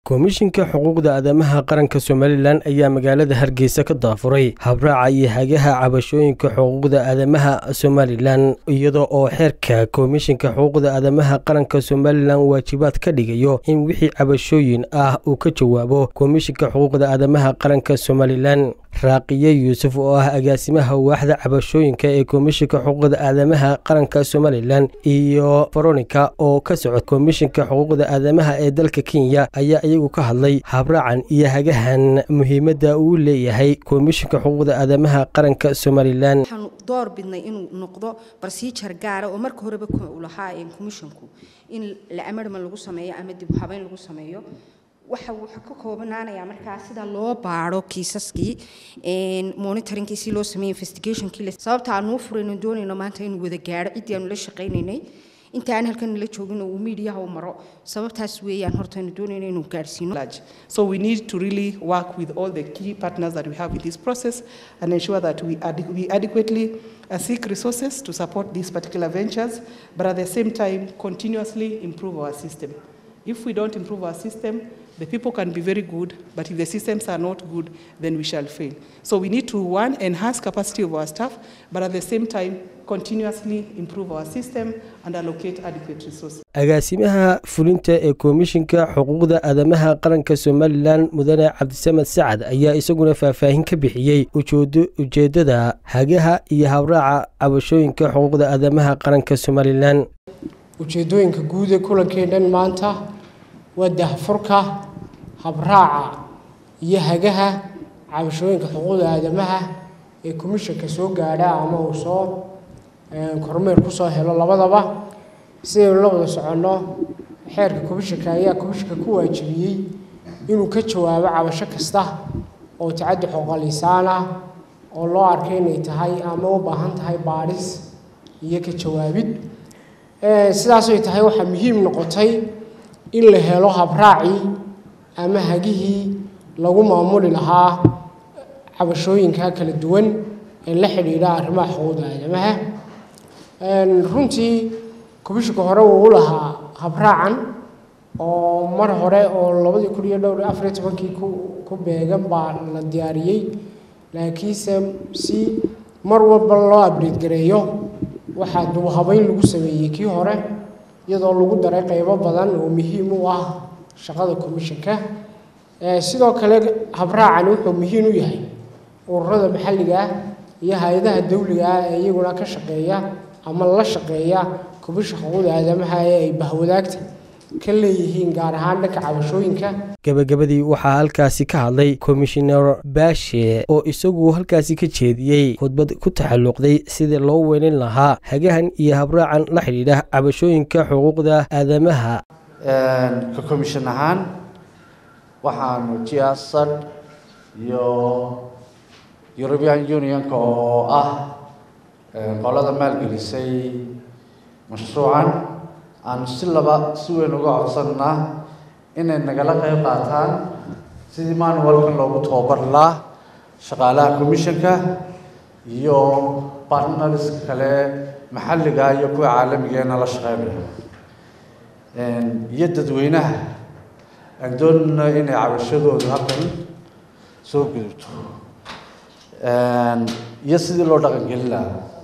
komishinka xuquuqda aadamaha qaranka somalilan ayaa magaalada hargeysa ka daafuray habraaca iyo hagaha cabashooyinka xuquuqda aadamaha somalilan iyada oo xeerka komishinka xuquuqda aadamaha qaranka somalilan waajibaad ka dhigayo in wixii cabashooyin ah uu ka jawaabo komishinka xuquuqda aadamaha qaranka somalilan raaqiye yuusuf oo ah agaasimaha waaxda cabashooyinka ee komishinka xuquuqda aadamaha qaranka somalilan iyo veronica oo ka socod komishinka xuquuqda aadamaha ee dalka kenya ayaa iyagu ka hadlay habraacan iyo hagahan muhiimadda uu leeyahay komishinka xuquuqda aadamaha qaranka somalilan waxaanu door bidnay inuu noqdo barsiijar gaara oo marka horeba u lahaa komishinku in la amarman lagu sameeyo ama dib u habeyn lagu sameeyo waxa wuxuu ka koobanaanayaa markaa sida loo baaro kiisaskii monitoringkii si loo sameeyey investigationkii sababta aanu u furayno doonayno maanta inuu wada gaaro ciddii aanu la shaqaynaynay inta aan halkan la joogin oo uu miidiyaha u maro sababtaas weeyaan horta aanu doonayno inuu gaarsiino So we need to really work with all the key partners that we have in this process and ensure that we, ad- we adequately uh, seek resources to support these particular ventures, but at the same time continuously improve our system. If we don't improve our system, the people can be very good, but if the systems are not good, then we shall fail. So we need to, one, enhance capacity of our staff, but at the same time, continuously improve our system and allocate adequate resources. agaasimaha fulinta ee komishinka xuquuqda aadamaha qaranka somalilan mudane cabdisamed sacad ayaa isaguna faahfaahin ka bixiyey ujeeddada hagaha iyo habraaca cabashooyinka xuquuqda aadamaha qaranka somalilan ujeeddooyinka guud ee kulankeennan maanta waa dahfurka habraaca iyo hagaha cabashooyinka xuquuqda aadamaha ee komishanka soo gaadha ama uu soo kormeer ku soo helo labadaba sidaynu la wada soconno xeerka komishanka ayaa komishanka ku waajibiyey inuu ka jawaabo cabasho kasta oo tacaddi xoqalisaan ah oo loo arkay inay tahay ama u baahan tahay baadhis iyo ka jawaabid sidaasay tahay waxaa muhiim noqotay in la helo habraacii ama hagihii lagu maamuli lahaa cabashooyinka kala duwan ee la xidhiidha arrimaha xuquuqda aadamaha runtii komishinka hore wuu u lahaa habraacan oo mar hore oo labadii kun iyo dhowr afariyo tobankii ku ku beegan baa la diyaariyey laakiinse si mar walba loo abdeed gareeyo waxaa dubahabeyn lagu sameeyey kii hore iyadoo lagu daray qaybo badan oo muhiim u ah shaqada komishanka sidoo kale habraacan wuxuu muhiim u yahay ururada maxalliga ah iyo hay-adaha dawliga ah ee iyaguna ka shaqeeya ama la shaqeeya komisha xuquuqda aadamaha ee ay bahwadaagta ka leeyihiin gaar ahaan dhanka cabashooyinka gabagabadii waxaa halkaasi ka hadlay komishinar baashe oo isagu halkaasi ka jeediyey khudbad ku taxalluqday sidii loo weynin lahaa hagahan iyo habraacan la xidhiidha cabashooyinka xuquuqda aadamaha ka komishin ahaan waxaanu jiasad iyo european unionka oo ah qolada maalgelisay mashruucan aanu si laba si weyn uga codsannaa inay nagala qayb qaataan sidii manualkan loogu tababar lahaa shaqaalaha commissionka iyo partners kale maxalliga iyo kuwa caalamigeena la shaqeynaya iyo dadweynaha aan doonayno inay cabashadooda halkan soo gudubto iyo sidii loo dhaqangelin lahaa